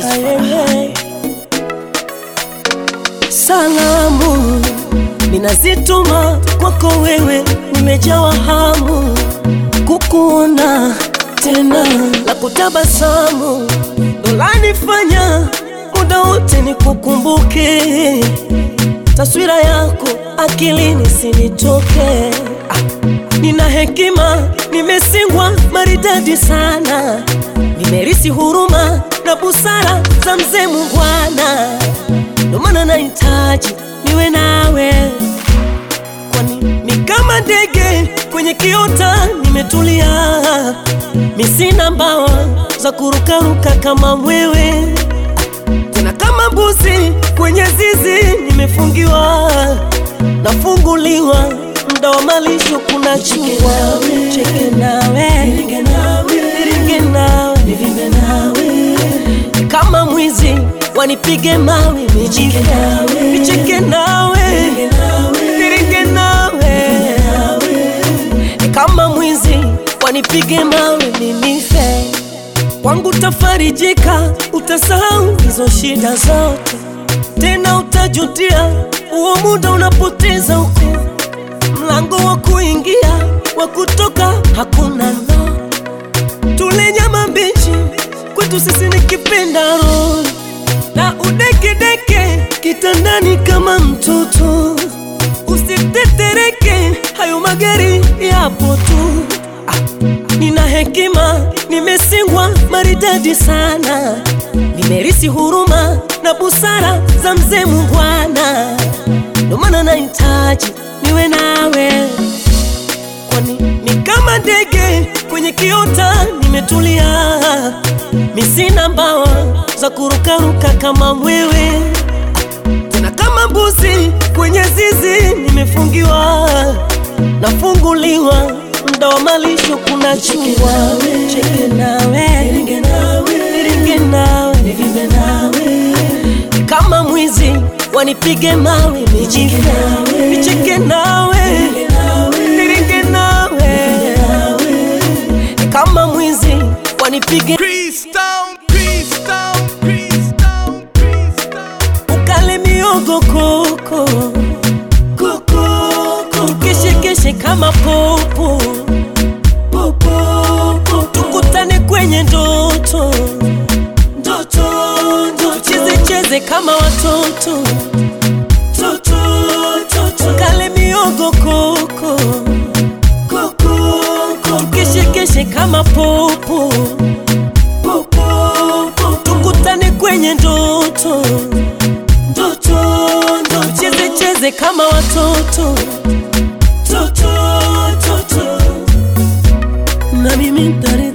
Ayele. Salamu ninazituma kwako wewe, nimejawa hamu kukuona tena na kutabasamu, dolanifanya muda wote nikukumbuke, taswira yako akilini sinitoke. Ah, nina hekima, nimesingwa maridadi sana, nimerisi huruma na busara za mzee Mungwana, ndo maana nahitaji niwe nawe kwani ni kama ndege kwenye kiota nimetulia, misina mbawa za kurukaruka kama mwewe, tena kama mbuzi kwenye zizi nimefungiwa, nafunguliwa muda wa malisho, kuna chua cheke nawe niringe nawe kama mwizi wanipige mawe nijife nicheke nawe niringe nawe kama mwizi wanipige mawe ninife kwangu tafarijika utasahau hizo shida zote tena utajutia huo muda unapoteza huko mlango wa kuingia wa kutoka hakuna no tule nyama mbichi kwetu sisi ni kipenda roho na udekedeke kitandani kama mtoto, usitetereke, hayo magari yapo tu. Ah, nina hekima, nimesingwa maridadi sana, nimerisi huruma na busara za mzee Mungwana, ndo maana nahitaji niwe nawe kwani ni kama ndege kwenye kiota nimetulia, misina mbawa za kurukaruka kama mwewe, tena kama mbuzi kwenye zizi nimefungiwa, nafunguliwa muda wa malisho, kuna chua cheke nawe niringe nawe kama mwizi wanipige mawe nijife nicheke nawe niringe nawe kama mwizi wanipige Freestyle, freestyle, freestyle, freestyle. ukale miogo koko koko tukeshekeshe kama popo popo tukutane kwenye ndoto ndoto tucheze cheze kama watoto toto tukale miogo koko koko tukeshekeshe kama popo popo tukutane kwenye ndoto ndoto tucheze cheze kama watoto toto toto na mimi ntare